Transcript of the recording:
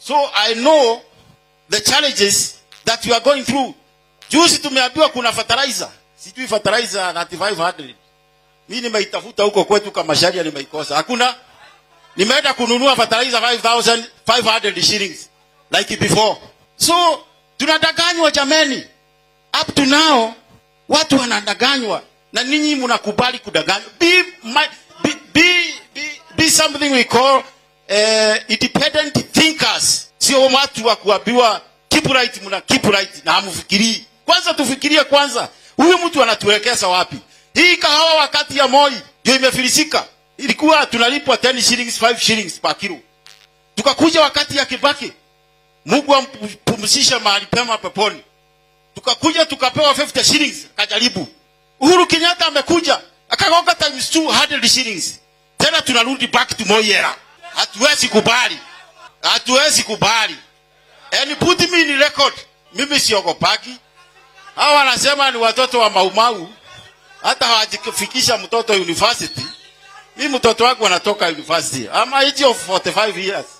So I know the challenges that you are going through. Juzi tumeambiwa kuna fertilizer. Sijui fertilizer 9500. Mimi nimeitafuta huko kwetu kama sharia nimeikosa. Hakuna. Nimeenda kununua fertilizer 5500 shillings like before. So tunadanganywa jameni. Up to now watu wanadanganywa na ninyi mnakubali kudanganywa. Be, my, be, be, be, be something we call uh, independent thinkers. Sio watu wa kuambiwa keep right, mna keep right na hamfikirii. Kwanza tufikirie kwanza, huyu mtu anatuelekeza wapi? Hii kahawa wakati ya Moi ndio imefilisika, ilikuwa tunalipwa 10 shillings 5 shillings per kilo. Tukakuja wakati ya Kibaki, Mungu ampumzishe mahali pema peponi. Tukakuja tukapewa 50 shillings, kajaribu. Uhuru Kenyatta amekuja akagonga times 200 shillings. Tena tunarudi back to Moi era. Hatuwezi kubali, hatuwezi kubali. And put me in record, mimi siogopaki. Hawa wanasema ni watoto wa maumau, hata hawajifikisha mtoto university. Mimi mtoto wangu anatoka university. I'm age of 45 years.